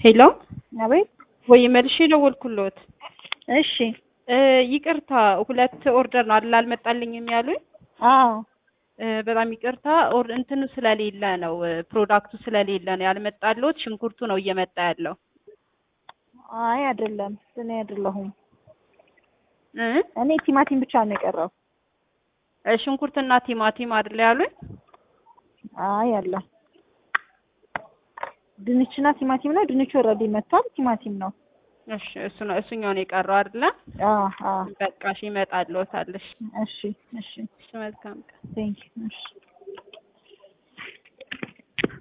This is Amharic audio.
ሄሎ አቤት። ወይ መልሼ ደወልኩልዎት። እሺ። እ ይቅርታ ሁለት ኦርደር ነው አይደል አልመጣልኝም ያሉኝ? አዎ። እ በጣም ይቅርታ ኦር እንትኑ ስለሌለ ነው እ ፕሮዳክቱ ስለሌለ ነው ያልመጣልዎት። ሽንኩርቱ ነው እየመጣ ያለው። አይ አይደለም፣ እኔ አይደለሁም። እ እኔ ቲማቲም ብቻ ነው የቀረው። እ ሽንኩርትና ቲማቲም አይደል ያሉኝ? አይ አለ። ድንችና ቲማቲም ነው። ድንቹ ኦልሬዲ መጥቷል። ቲማቲም ነው። እሺ እሱ ነው እሱኛው ነው የቀረው አይደለ? አዎ አዎ። በቃ እሺ ይመጣልዎታል። እሺ እሺ እሺ። እሺ መልካም ቀን። ቴንክ ዩ። እሺ